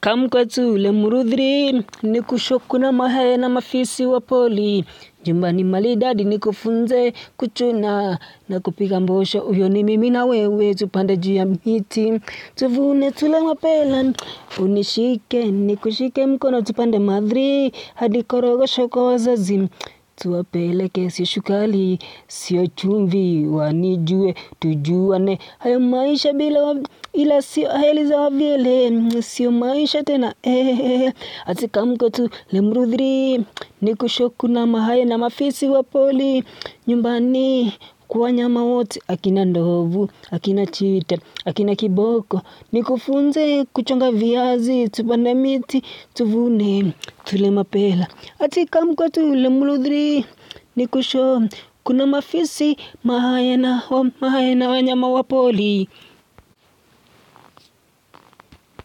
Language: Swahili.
Kamkwetu lemurudhiri ni kushokuna mahe na mafisi wa poli. Jumbani malidadi ni kufunze kuchuna na kupiga mbosho. Uyo ni mimi na wewe tupande juu ya miti. Tuvune tule mapela unishike ni kushike mkono tupande madhri. Hadi korogosho kwa wazazi. Tuwapeleke sio shukali, sio chumvi, wanijue, tujuane. Hayo maisha bila ila sio heli za wavyele, sio maisha tena. Ati kamkwetu lemurudhiri, ni kushoku na mahaye na mafisi wa poli. Nyumbani kwa wanyama wote, akina ndovu, akina chita, akina kiboko. Nikufunze kuchonga viazi, tupande miti, tuvune, tule mapela. Ati kamkwetu lemurudhiri, ni kusho, kuna mafisi, mahaye na wanyama wa poli.